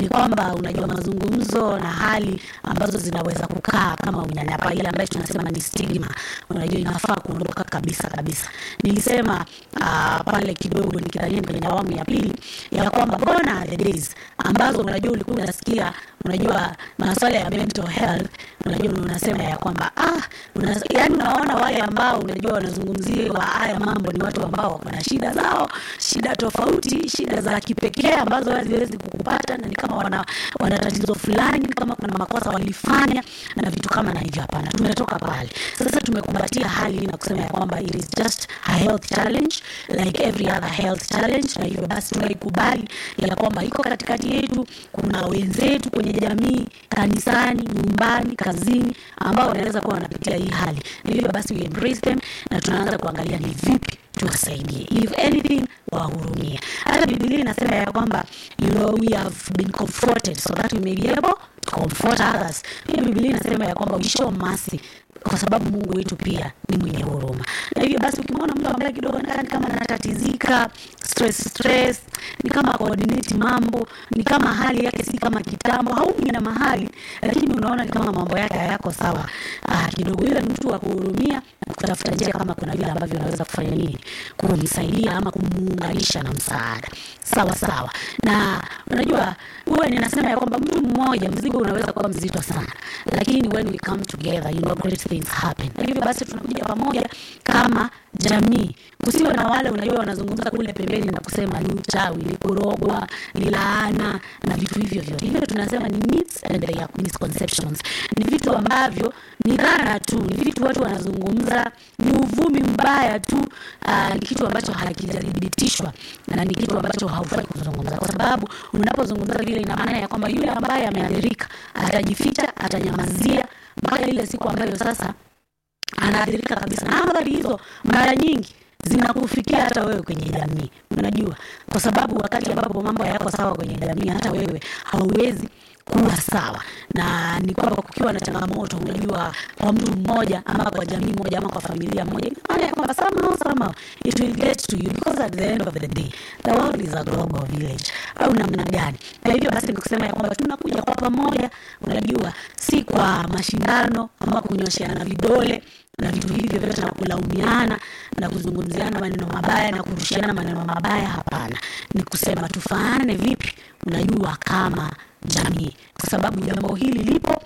ni kwamba unajua mazungumzo na hali ambazo zinaweza kukaa kama unyanyapaa ile ambayo tunasema ni stigma, unajua inafaa kuondoka kabisa kabisa. Nilisema uh, pale kidogo nikidhania kwenye awamu ya pili ya kwamba gone are the days ambazo unajua ulikuwa unasikia unajua masuala ya mental health, unajua unasema ya kwamba ah, una, yani unaona wale ambao unajua wanazungumziwa haya mambo ni watu ambao wako na shida zao, shida tofauti, shida za kipekee ambazo haziwezi kukupata, na ni kama wana, wana tatizo fulani, kama kuna makosa walifanya na vitu kama na hivyo. Hapana, tumetoka pale. Sasa tumekumbatia hali na kusema ya kwamba it is just a health challenge like every other health challenge, na hivyo basi tunaikubali ya kwamba iko katikati yetu. Kuna wenzetu kwenye jamii, kanisani, nyumbani, kazini ambao wanaweza kuwa wanapitia hii hali, na hivyo basi we embrace them na tunaanza kuangalia ni vipi tuwasaidie, if anything wahurumie. Hata Biblia inasema ya kwamba you know we have been comforted so that we may be able to comfort others. Pia Biblia inasema ya kwamba we show mercy kwa sababu Mungu wetu pia ni mwenye huruma, na hivyo basi ukimwona mtu ambaye kidogo ni kama anatatizika, stress stress, ni kama coordinate mambo, ni kama hali yake si kama kitambo, haumi na mahali, lakini unaona ni kama mambo yake hayako sawa, ah, kidogo yule mtu wa kuhurumia na kutafuta njia kama kuna vile ambavyo unaweza kufanya nini kumsaidia ama kumuunganisha na msaada sawa sawa. Na unajua huwa ninasema ya kwamba mtu mmoja mzigo unaweza kuwa mzito sana, lakini when we come together you know great things happen. Na hivyo basi tunakuja pamoja kama jamii, kusiwe na wale unajua wanazungumza kule pembeni na kusema ni uchawi, ni kurogwa, ni laana na vitu hivyo vyote. Hivyo tunasema ni myths and they are misconceptions, ni vitu ambavyo ni dhana tu, ni vitu watu wanazungumza, ni uvumi mbaya tu. Uh, ni kitu ambacho hakijathibitishwa na ni kitu ambacho haufai kuzungumza, kwa sababu unapozungumza vile, ina maana ya kwamba yule ambaye ameathirika atajificha, atanyamazia mpaka ile siku ambayo sasa anaathirika kabisa, na athari hizo mara nyingi zinakufikia hata wewe kwenye jamii, unajua, kwa sababu wakati ambapo mambo yako sawa kwenye jamii, hata wewe hauwezi kuwa sawa, na ni kwamba kukiwa na changamoto, unajua, kwa mtu mmoja ama kwa jamii moja ama kwa familia moja, maana ya kwamba somehow somehow it will get to you because at the end of the day the world is a global village, au namna gani? Na hivyo basi nikusema ya kwamba tunakuja kwa pamoja, unajua, si kwa mashindano ama kunyosheana vidole na vitu hivyo vyote na kulaumiana na kuzungumziana maneno mabaya na kurushiana maneno mabaya. Hapana, ni kusema tufaane vipi, unajua, kama jamii, kwa sababu jambo hili lipo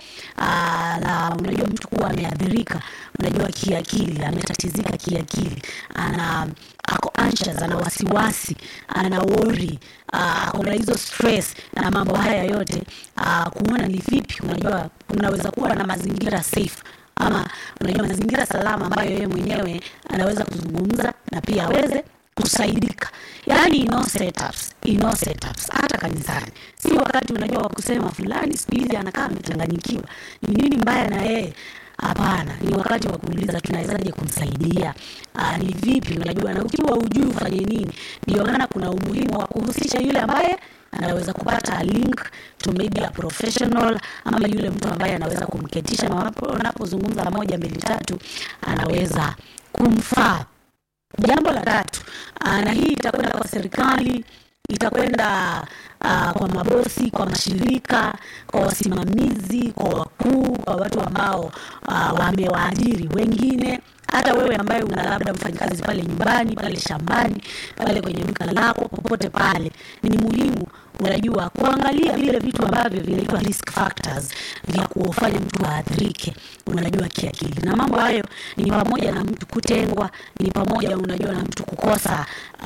la unajua, mtu kuwa ameathirika, unajua, kiakili, ametatizika kiakili, ana ako anxious, ana wasiwasi, ana worry, kuna hizo stress na mambo haya yote, kuona ni vipi, unajua, unaweza kuwa na mazingira safe ama unajua mazingira salama ambayo yeye mwenyewe anaweza kuzungumza na pia aweze kusaidika. Yaani ino setups, ino setups hata kanisani. Si wakati unajua wa kusema fulani siku hizi anakaa amechanganyikiwa. Ni nini mbaya na yeye? Hapana, ni wakati wa kuuliza tunawezaje kumsaidia. Aa, ni vipi unajua, na ukiwa ujui ufanye nini. Ndio maana kuna umuhimu wa kuhusisha yule ambaye anaweza kupata a link to maybe a professional ama yule mtu ambaye anaweza kumketisha, na wanapozungumza moja mbili tatu, anaweza kumfaa. Jambo la tatu, na hii itakwenda kwa serikali, itakwenda uh, kwa mabosi, kwa mashirika, kwa wasimamizi, kwa wakuu, kwa watu ambao uh, wamewaajiri wengine hata wewe ambaye una labda mfanyakazi pale nyumbani, pale shambani, pale kwenye duka lako, popote pale, ni muhimu unajua kuangalia vile vitu ambavyo vinaitwa risk factors vya kufanya mtu aathirike, unajua kiakili. Na mambo hayo ni pamoja na mtu kutengwa, ni pamoja unajua na mtu kukosa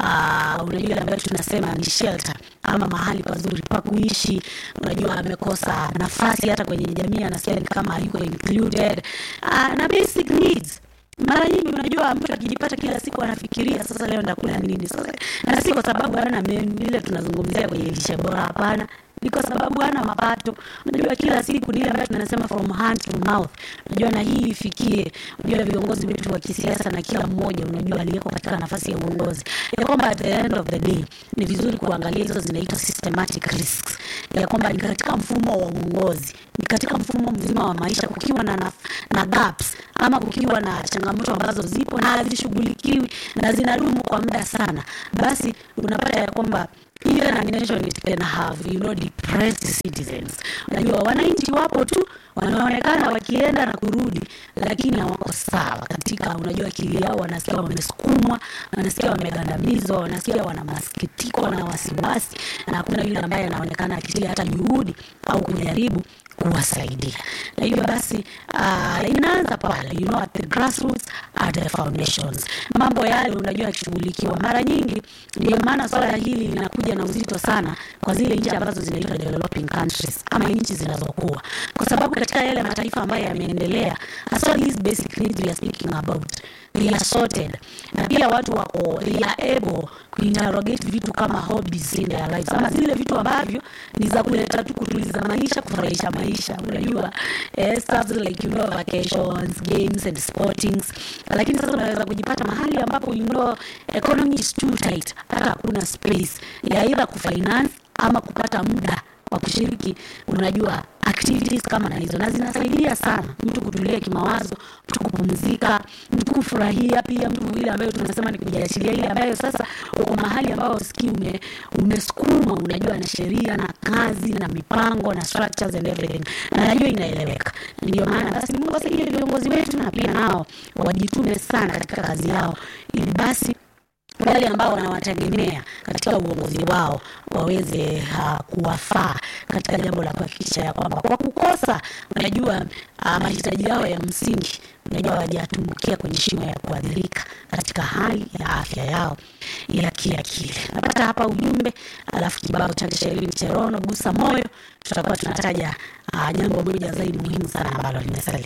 uh, unajua ambayo tunasema ni shelter ama mahali pazuri pa kuishi, unajua amekosa nafasi hata kwenye jamii, anasikia ni kama hayuko included uh, na basic needs mara nyingi unajua, mtu akijipata kila siku anafikiria sasa, leo ndakula nini sasa, na si kwa sababu hana menu ile tunazungumzia kwenye lishe bora. Hapana, ni kwa sababu hana mapato. Unajua, kila siku ni ile ambayo tunasema from hand to mouth. Unajua, na hii ifikie, unajua viongozi wetu wa kisiasa na kila mmoja, unajua aliyeko katika nafasi ya uongozi, ya kwamba at the end of the day ni vizuri kuangalia hizo zinaitwa systematic risks, ya kwamba ni katika mfumo wa uongozi, ni katika mfumo mzima wa maisha, kukiwa na, na, na gaps ama kukiwa na changamoto ambazo zipo na hazishughulikiwi na zinadumu kwa muda sana, basi unapata ya kwamba even a nation it can have you know depressed citizens unajua wananchi wapo tu wanaonekana wakienda na kurudi lakini hawako sawa katika unajua akili yao wanasikia wamesukumwa wanasikia wamegandamizwa wanasikia wana masikitiko na wasiwasi na hakuna yule ambaye anaonekana akitia hata juhudi au kujaribu kuwasaidia na hivyo basi uh, inaanza pale you know, at the grassroots at the foundations mambo yale unajua yakishughulikiwa mara nyingi ndio maana swala hili linakuja na uzito sana kwa zile nchi ambazo zinaitwa developing countries ama nchi zinazokuwa kwa sababu katika yale mataifa ambayo yameendelea hasa these basic needs we are speaking about they are sorted na pia watu wako they are able kuinterrogate vitu kama hobbies in their lives ama zile vitu ambavyo ni za kuleta tu kutuliza maisha kufurahisha maisha unajua eh, stuff like you know vacations games and sportings lakini sasa unaweza kujipata mahali ambapo you know economy is too tight hata hakuna space ya either kufinance ama kupata muda wa kushiriki unajua activities kama na hizo na zinasaidia sana mtu kutulia kimawazo mtu kupumzika mtu kufurahia pia mtu ile ambayo tunasema ni kujiachilia ile ambayo sasa uko mahali ambao sikii ume, umesukuma unajua na sheria na kazi na mipango na structures and everything na najua inaeleweka ndio maana basi mungu asaidie viongozi wetu na pia nao wajitume sana katika kazi yao ili basi wale ambao wanawategemea katika uongozi wao waweze uh, kuwafaa katika jambo la kuhakikisha ya kwamba kwa kukosa unajua uh, mahitaji yao ya msingi unajua wajatumbukia kwenye shimo ya kuadhirika katika hali ya afya yao ya kiakili napata hapa ujumbe alafu kibao chake sherini cherono gusa moyo tutakuwa tunataja uh, jambo moja zaidi muhimu sana ambalo limesalia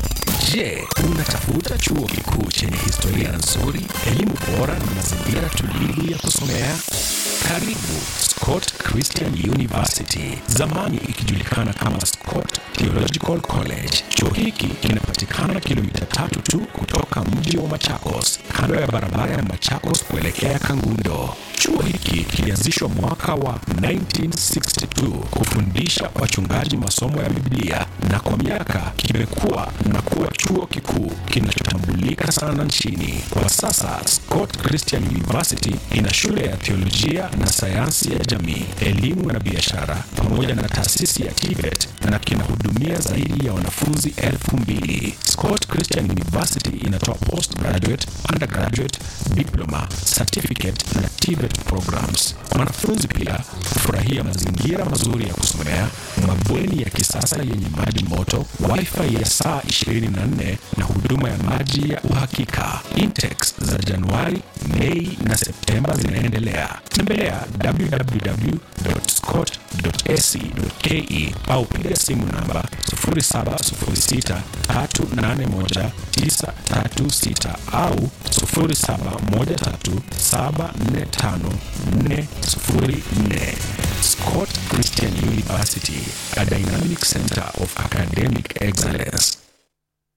Je, unatafuta chuo kikuu chenye historia nzuri, elimu bora na mazingira tulivu ya kusomea? Karibu Scott Christian University, zamani ikijulikana kama Scott Theological College. Chuo hiki kinapatikana kilomita tatu tu kutoka mji wa Machakos, kando ya barabara ya Machakos kuelekea Kangundo. Chuo hiki kilianzishwa mwaka wa 1962 kufundisha wachungaji masomo ya Biblia na kwa miaka kimekuwa na kuwa chuo kikuu kinachotambulika sana nchini. Kwa sasa Scott Christian University ina shule ya theolojia na sayansi ya jamii, elimu na biashara pamoja na taasisi ya TVET na kinahudumia zaidi ya wanafunzi elfu mbili. Scott Christian University inatoa postgraduate, undergraduate, diploma, certificate na TVET programs. Wanafunzi pia hufurahia mazingira mazuri ya kusomea, mabweni ya kisasa yenye maji moto, wifi ya saa 24 na huduma ya maji ya uhakika. Intakes za Januari, Mei na Septemba zinaendelea. Tembelea www.scott.ac.ke au piga simu namba 0706381936 au 0713745404. Scott Christian University, a dynamic center of academic excellence.